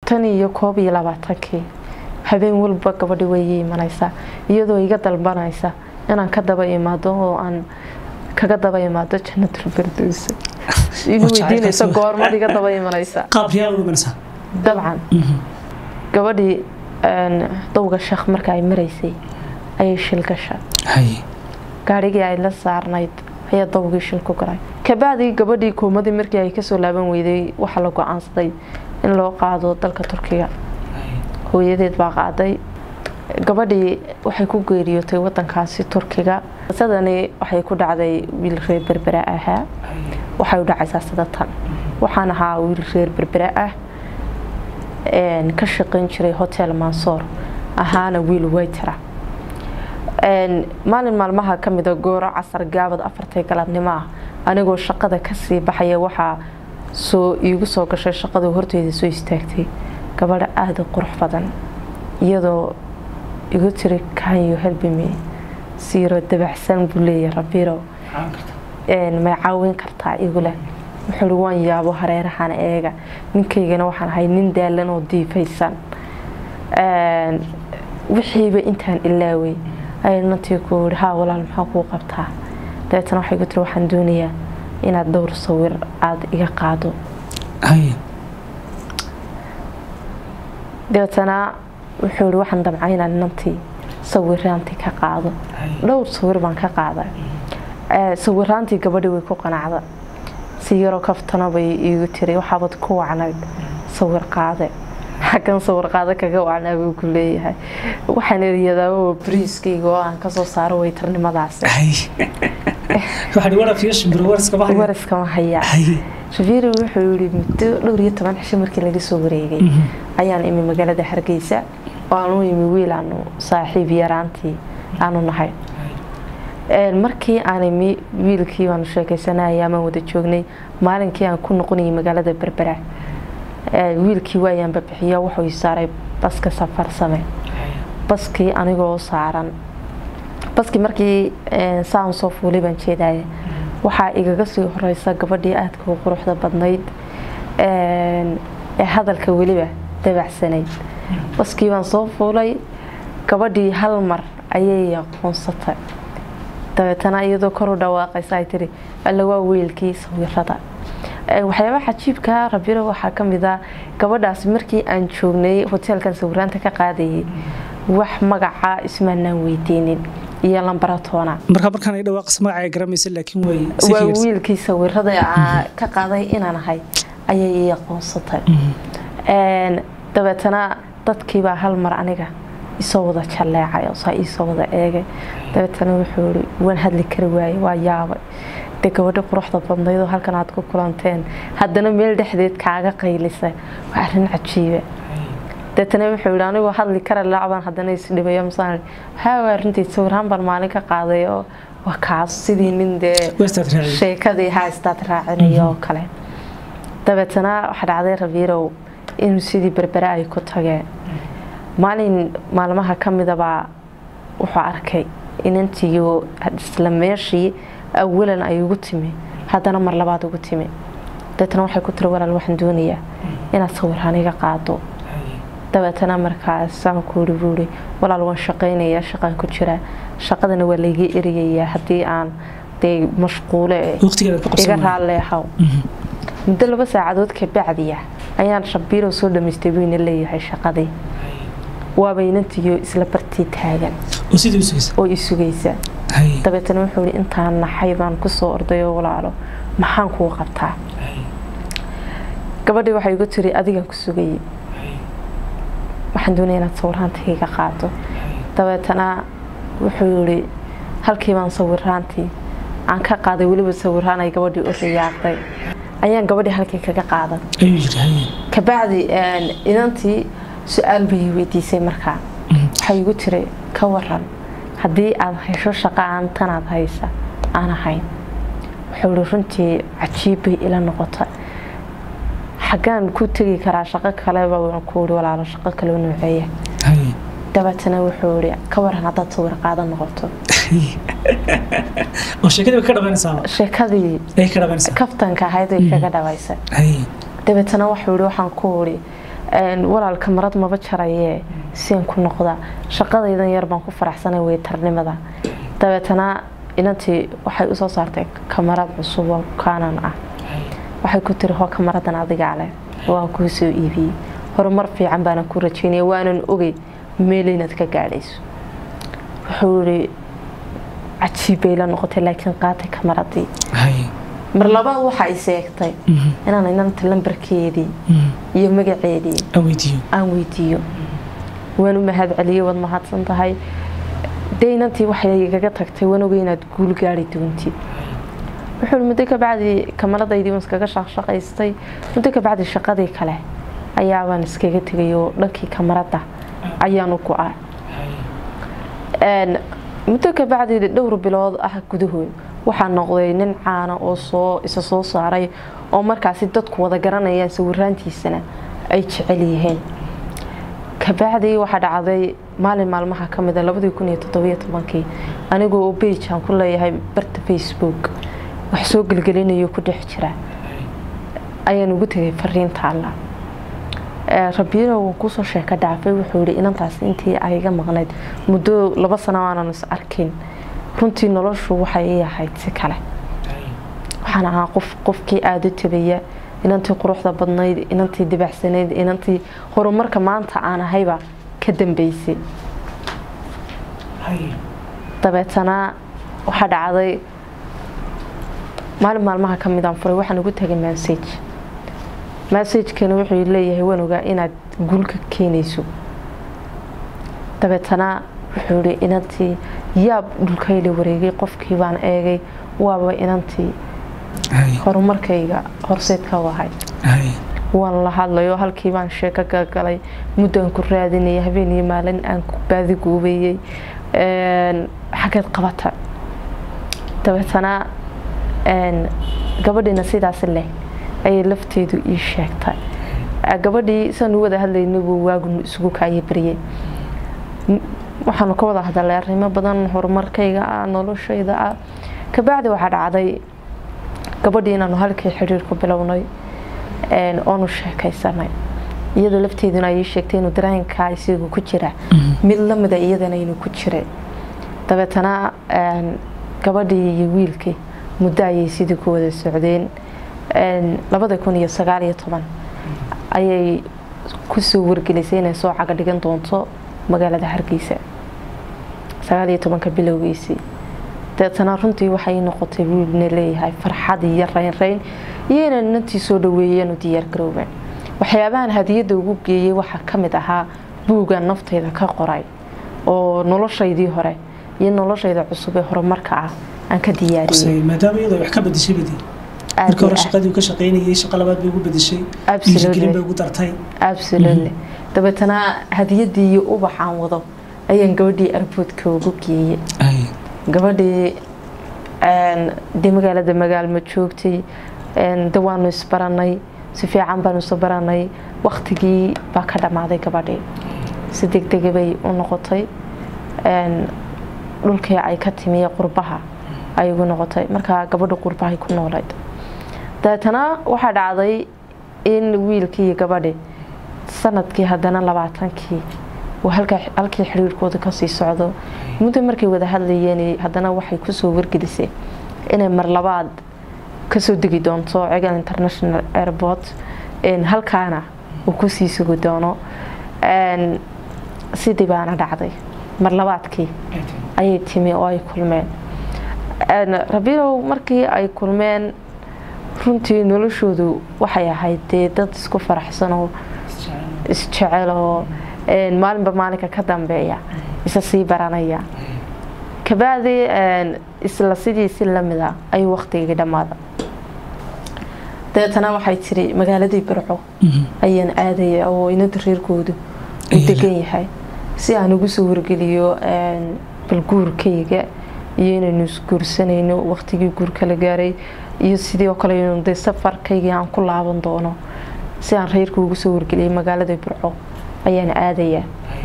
tan iyo koob iyo labaatankii habeen walba gabadhi way imanaysaa iyadoo iga dalbanaysa inaan ka daba imaado oo aan kaga daba imaado jannatul firdowsa igu weydiinaysa goormad iga daba imanaysa qaab riyaa uga imanaysaa dabcan gabadhii dowga sheekh marka ay maraysay ayay shil gasha haye gaarigii ay la saarnayd ayaa dowgii shil ku galay kabacdii gabadhii koomadii markii ay kasoo laaban weyday waxaa la go-aansaday in loo qaado dalka turkiga hooyadeed baa qaaday gabadhii waxay ku geeriyootay wadankaasi turkiga qisadani waxay ku dhacday wiil reer berbera ahaa waxay u dhacaysaa sida tan waxaan ahaa wiil reer berbera ah ka shaqayn jiray hotel mansoor ahaana wiil waytara maalin maalmaha ka mida gooro casar gaabad afartay galabnimo ah anigoo shaqada kasii baxaya waxaa soo iigu soo gashay shaqadu horteyda soo istaagtay gabadha aada u qurux badan iyadoo igu tiri kanyo helbime siiro dabaxsan buu leeyahay rabiiro may caawin kartaa iguleh wuxuui waan yaabo hareerahan eega ninkaygana waxaan ahay nin daalan oo diifaysan wixiiba intaan ilaaway ayay nantii ku yidhi haa walaal maxaa kuu qabtaa dabeetana waxay ku tiri waxaan doonayaa inaad dhowr sawir aada iga qaado haye dabeetana wuxuu yihi waxaan damcay inaan nantii sawiraantii ka qaado dhowr sawir baan ka qaaday sawiraantii gabadhii way ku qanacda si yaroo kaftana bay iigu tiri waxaabad ku wacnayd sawir qaade xaggan sawir qaade kaga wacnaa buu ku leeyahay waxaan eriyadaaba bariiskayga oo aan kasoo saaro waytarnimadaasi wariskama hayaa shafiiri wuxuu yihi muddo dhowr iyo toban cisho markii laga soo wareegay ayaan imi magaalada hargeysa oo aan u imi wiil aanu saaxiib yaraantii aanu nahay markii aan imi wiilkii baanu sheekaysanaya amaan wada joognay maalinkii aan ku noqonayay magaalada berbera wiilkii waayaan babixiyo wuxuu i saaray baska safarsame baskii anigoo saaran baskii markii saan soo fuulay baan jeedaya waxaa igaga sii horeysa gabadhii aadka u quruxda badnayd ee hadalka weliba dabacsanayd baskii baan soo fuulay gabadhii hal mar ayay aqoonsatay dabeetana iyadoo kor u dhawaaqaysa ay tiri alla waa weelkii sawirada waxyaabaha cajiibka rabiro waxaa ka mid a gabadhaasi markii aan joognay hoteelkan sawiraanta ka qaadayay wax magaca ismaanaan weydiinin iyo lambaratoona marka markaan ay dhawaaqas magacay garamaysa laakiin way waa wiilkii sawirada ka qaaday inaan ahay ayay ii aqoonsatay dabeetana dadkiibaa hal mar aniga isoo wada jalleecay saa iisoo wada eegay dabeetana wuxuu i waan hadli kari waayey waa yaabay de gabadho quruxda badnaydoo halkan aad ku kulanteen haddana meel dhexdeed kaaga qaylisa waa arrin cajiiba dabeetana wuxuu yihi anigoo hadli kara laacbaan haddana isdhibayo masaan haa runtii sawiraan baan maalin ka qaaday oo waa kaas sidii nin dee sheekadii haistaad raacinayo oo kale dabeetana waxaa dhacday rabiirow inuu sidii berbere ay ku tageen maalin maalmaha ka midabaa wuxuu arkay inantiiyo isla meeshii awalan ay ugu timi haddana mar labaad ugu timi dabeetana waxay ku tiri walaal waxaan doonayaa inaad sawiraan iga qaado dabeetana markaasaan ku yiri buuri walaal waan shaqaynayaa shaqaan ku jiraa shaqadana waa layga eriyayaa haddii aan dee mashquule iga raalleehaw muddo laba saacadood kabacdiya ayaan shabiirow soo dhamaystay buyna leeyahay shaqadii waaba inantiyo isla bartii taagan oo i sugaysa dabeetana wuxuu i intaan naxay baan kusoo ordayoo walaalo maxaan kuu qabtaa gabadhii waxay igu tiri adigaan ku sugayay waxaan doonaya inaad sawiraantayga qaado dabeetana wuxuu yihi halkii baan sawiraantii aan ka qaaday weliba sawiraan ay gabadhii u riyaaqday ayaan gabadhii halkii kaga qaadan kabacdi inantii su-aal bay weydiisay markaa waxay igu tiri ka waran haddii aada hesho shaqa aan tanaad haysa aan ahayn wuxuu ihi runtii cajiib bay ila noqota xaggaan ku tegi karaa shaqo kaleba waan ku ihi walaalo shaqo kaleo nooceeya dabeetana wuxuu ihi ka waran haddaad sawir qaadan noqoto sheekadii kaftanka ahayd ay kaga dhabaysa dabeetana wuxuu ihi waxaan ku ihi walaal kamarad maba jarayee sian ku noqda shaqadaydan yar baan ku faraxsanay weytarnimada dabeetana inantii waxay usoo saartay kamarad cusub oo kaanan ah waxay ku tiri hoo kamaradan adigaa leh waan kuu soo iibiyey horumar fiican baana ku rajeynaya waanan ogay meel inaad ka gaadhayso wuxuu ihi cajiib bay la noqotay laakiin qaatay kamaradii mar labaad waxa ay seegtay inaan inanta lambarkeedii iyo magaceedii aan weydiiyo waan u mahad celiyey waad mahadsan tahay dee inantii waxay igaga tagtay waan ogay inaad guul gaari doontid wuxuu muddo kabacdi kamaradaydii waan iskaga shaqshaqaystay muddo kabacdi shaqadii kale ayaabaan iskaga tegay oo dhankii kamarada ayaan u go-a muddo kabacdi dhowr bilood ah gudahood waxaa noqday nin caana oo soo isa soo saaray oo markaasi dadku wada garanayaan sawiraantiisana ay jecel yihiin kabacdii waxaa dhacday maalin maalmaha ka mida labadii kun iyo toddobiyo tobankii anigoo oo beij aan ku leeyahay barta facebook wax soo gelgelinayo ku dhex jira ayaan ugu tegay fariinta alla rabiiro waan kusoo sheeka dhaafay wuxuu yihi inantaas intii ayga maqnayd muddo laba sano aanan is arkin runtii noloshu waxay ii ahayd si kale waxaan ahaa qof qofkii aada u tabaya inantii quruxda badnayd inantii dibacsanayd inantii horumarka maanta aan ahayba ka dambeysay dabeetana waxaa dhacday maalin maalmaha ka midaan furay waxaan ugu tagay massage massagekana wuxuu leeyahay waan ogaa inaad guul ka keenayso dabeetana wuxuu ihi inantii yaab dhulkayla wareegay qofkii baan eegay waaba inantii horumarkayga horseedka u ahayd waan la hadlayo halkii baan sheeko gagalay muddaan ku raadinaya habeen iyo maalin aan ku baadiguubayey xageed qabata dabeetana gabadhiina sidaas leh ayay lafteedu ii sheegtay gabadhii saan u wada hadlaynabuu waagu isugu kaaya baryay waxaanu ka wada hadalay arrimo badan horumarkayga ah noloshayda ah kabacdi waxaa dhacday gabadhii inaanu halkii xiriir ku bilownay oonu sheekaysanay iyadoo lafteeduna ay ii sheegtay inuu dareenkaa isigu ku jira mid lamida iyadana inuu ku jiray dabeetana gabadhii iyo wiilkii muddo ayay sidii ku wada socdeen labada kun iyo sagaal iyo toban ayay kusoo wargelisay inay soo caga dhigan doonto magaalada hargeysa sagaal iyo tobanka bilowgiisii dabeetana runtii waxay noqotay wiilna leeyahay farxad iyo reynreyn iyo inay nantii soo dhaweeyeen u diyaargaroobeen waxyaabahan hadiyadda ugu geeyey waxaa ka mid ahaa buugan nafteyda ka qoray oo noloshaydii hore iyo noloshayda cusub ee horumarka ah aan ka diyaariyey maadaama iyadoo wax ka bedeshay badi markii hore shaqadii ka shaqaynayay shaqo labaad bay ugu bedeshay dhiirigelin bay ugu dartay absolutely dabeetana hadiyadii iyo ubaxaan wado ayaan gabadhii arboodka ugu geeyey gabadhii dee magaalada magaalma joogtay de waanu isbaranay si fiican baanu isu baranay waktigii baa ka dhammaaday gabadhii si degdega bay u noqotay dhulkii ay ka timiye qurbaha ay ugu noqotay markaa gabadha qurbahay ku noolayd dabeetana waxaa dhacday in wiilkii iyo gabadhi sanadkii haddana labaatankii uu halkii xiriirkooda kasii socdo muddo markay wada hadlayeen haddana waxay kusoo wargelisay inay mar labaad kasoo degi doonto cegal international airport halkaana uu kusii sugi doono sidii baana dhacday mar labaadkii ayay timi oo ay kulmeen rabiilow markii ay kulmeen runtii noloshoodu waxay ahayd dee dad isku faraxsan oo isjecel oo maalinba maalinka ka dambeeya isa sii baranaya kabacdi isla sidii si lamida ayuu waktigii dhammaada dabeetana waxay tiri magaaladii barco ayaan aadaya oo inada reerkoodu u degan yahay si aan ugu soo wargeliyo balguurkayga iyo inaynu isguursanayno waktigii guurka la gaaray iyo sidii oo kale de safarkaygii aan ku laaban doono si aan reerka ugu soo wargeliyay magaalada burco ayaan aadayaa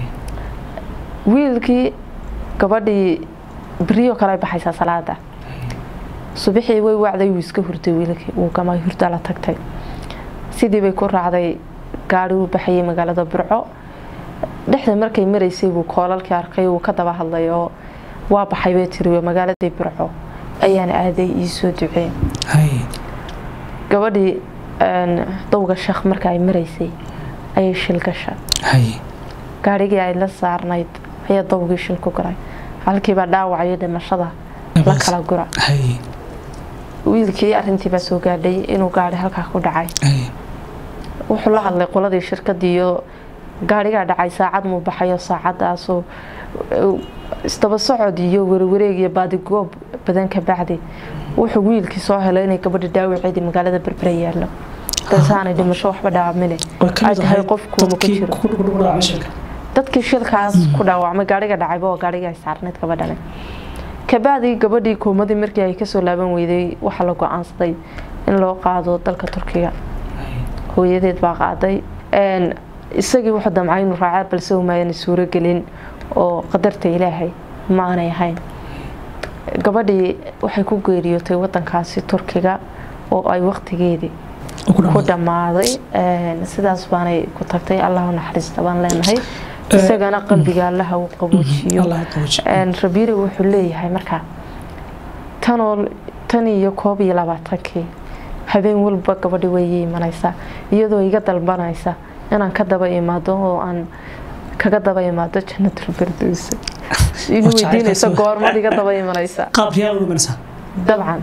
wiilkii gabadhii beriyo kale baxaysaa salaada subaxii way wacday wuu iska hurday wiilkii wuu gamay hurda la tagtay sidii bay ku raacday gaari uu baxayay magaalada burco dhexda markay maraysay buu koolalkii arkay wuu ka daba hadlay oo waa baxay bay tiri magaaladii burco ayaan aaday iisoo duceen gabadhii dowga sheekh marka ay maraysay ayay shil gasha gaarigii ay la saarnayd ayaa dowgii shil ku guray halkiibaa dhaawacayo dhimashada la kala gura wiilkii arintiibaa soo gaadhay inuu gaari halkaa ku dhacay wuxuu la hadlay qoladii shirkadiiyo gaarigaa dhacay saacad muu baxayo saacadaasoo isdaba socod iyo warwareeg iyo baadigoob badan ka bacdi wuxuu wiilkii soo helay inay gabadha dhaawaceedii magaalada berbera yaallo balsaanay dhimasho waxba dhaawamine ay tahay qofkuuma ku jiro dadkii shilkaas ku dhaawacmay gaariga dhacayba oo gaariga ay saarnayd gabadhane kabacdi gabadhii koomadii markii ay kasoo laaban weyday waxaa la go-aansaday in loo qaado dalka turkiga hooyadeed baa qaaday isagii wuxuu damcay inuu raacaa balse umaayana suuro gelin oo qadarta ilaahay ma aanay ahayn gabadhii waxay ku geeriyootay wadankaasi turkiga oo ay waqtigeedii ku dhammaaday sidaas baanay ku tagtay allahu naxariista baan leenahay isagana qalbiga allaha uu qaboojiyo rabiire wuxuu leeyahay markaa tanoo tan iyo koob iyo labaatankii habeen walba gabadhi way imanaysaa iyadoo iga dalbanaysa inaan ka daba imaado oo aan kaga daba imaado jannatul firdowsa inuu weydiinayso goormad iga daba imanaysa dabcan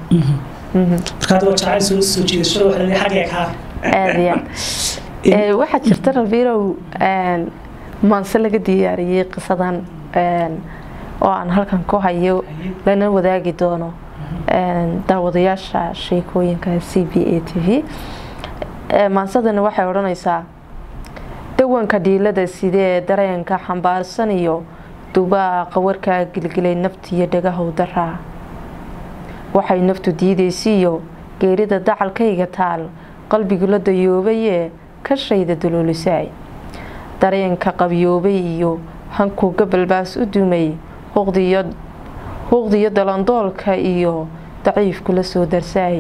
aad iyo aad waxaa jirta rabiirow maanse laga diyaariyey qisadan oo aan halkan ku hayo lana wadaagi doono daawadayaasha sheekooyinka c b a t v maansadani waxay odhanaysaa dawanka dhiilada sidee dareenka xambaarsan iyo dubaaqa warkaa gilgilay naftiiyo dhagahow daraa waxay naftu diidaysiiyo geerida dacalkayga taal qalbigu la dayoobayee ka shayda duluulisaay dareenka qabyoobay iyo hankuu gabalbaas u dumay huuqdiyo dalandoolka iyo daciifku la soo darsaay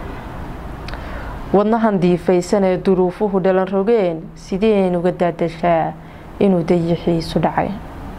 wadnahan diifaysanee duruufuhu dhalan rogeen sideen uga daadashaa inuu dayixiisu dhacay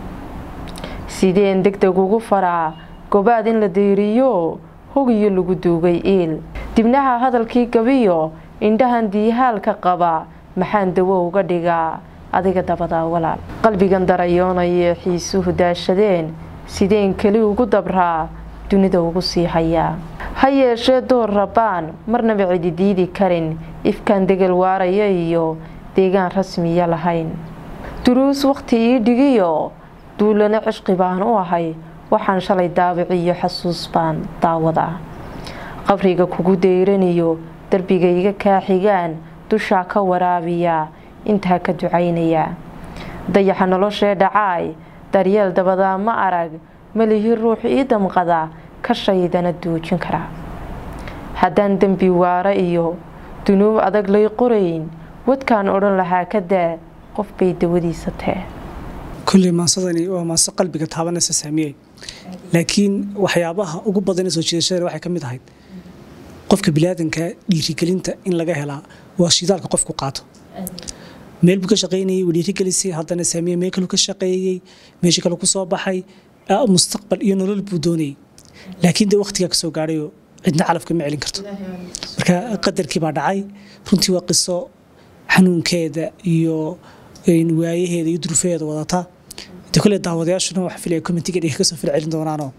sideen deg deg ugu faraa gobaad in la deyriyo hogiyo lagu duugay iil dibnaha hadalkii gabiyo indhahan diihaalka qaba maxaan dawo uga dhigaa adiga dabadaa walaal qalbigan darayoonayee xiisuhu daashadeen sideen keli ugu dabraa dunida ugu sii hayaa ha yeeshee door rabbaan marnaba cidi diidi karin ifkaan degel waaraya iyo deegaan rasmiya lahayn duruus wakhti ii dhigiyo duulana cishqi baan u ahay waxaan shalay daabiciyo xasuus baan daawadaa qabriga kugu dayraniyo darbigayga kaa xigaan dushaa ka waraabiyaa intaa ka ducaynayaa dayaxa noloshee dhacaay daryeel dabadaa ma arag malihi ruux ii damqada ka shaydana duujin karaa haddaan dembi waara iyo dunuub adag lay qorayn wadkaan odhan lahaa ka daa qof bay dawadiisa tee kulley maasadani waa maaso qalbiga taabanaysa saamiyey laakiin waxyaabaha ugu badanee soo jiidashada waxay ka mid ahayd qofka bilaadanka dhiirigelinta in laga helaa waa shidaalka qofku qaato meel buu ka shaqaynayay waa dhiirigelisay haddana saamiye meel kaluu ka shaqeeyey meeshii kale ku soo baxay mustaqbal iyo nolol buu doonayay laakiin dee wakhtigaa kasoo gaadhayoo cidna calafka ma celin karto marka qadarkii baa dhacay runtii waa qiso xanuunkeeda iyo waayaheeda iyo durufaheeda wadata de kule daawadayaashuna waxa filaya commentiga dhiga kasoo fil celin doonaanoo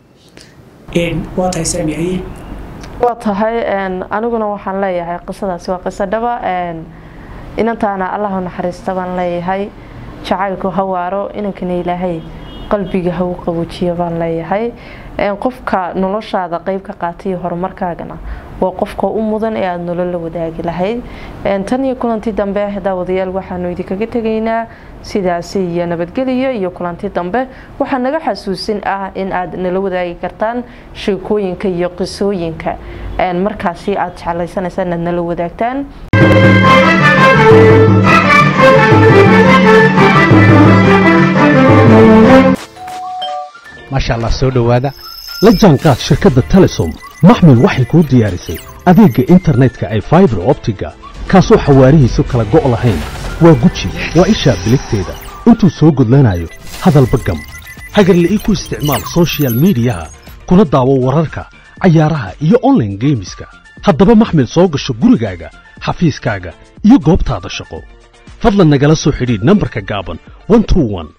waa tahay saamiyaye waa tahay aniguna waxaan leeyahay qisadaasi waa qiso dhaba inantaana allahu naxariista baan leeyahay jacaylku ha waaro inankana ilaahay qalbiga ha u qaboojiyo baan leeyahay qofka noloshaada qeyb ka qaatay horumarkaagana waa qofka u mudan ee aada nolol la wadaagi lahayd tan iyo kulanti dambe daawadayaal waxaanu idinkaga tegaynaa sidaasi iyo nabadgeliyo iyo kulanti dambe waxaa naga xasuusin ah in aad nala wadaagi kartaan sheekooyinka iyo qisooyinka markaasi aad jeclaysanaysa inaad nala wadaagtaan maasha allah soo dhowaada la jaanqaad shirkadda telesom maxmil waxay kuu diyaarisay adeegga internetka ay faibar optiga kaasoo xawaarihiisu kala go' lahayn waa guji waa ishaa biligteeda intuu soo gudlanayo hadalba gam hagarla'ii ku isticmaal soshiyal miidiyaha kuna daawo wararka cayaaraha iyo onlaine geemiska haddaba maxmil soo gasho gurigaaga xafiiskaaga iyo goobtaada shaqo fadlan nagala soo xidhiidh nambarka gaaban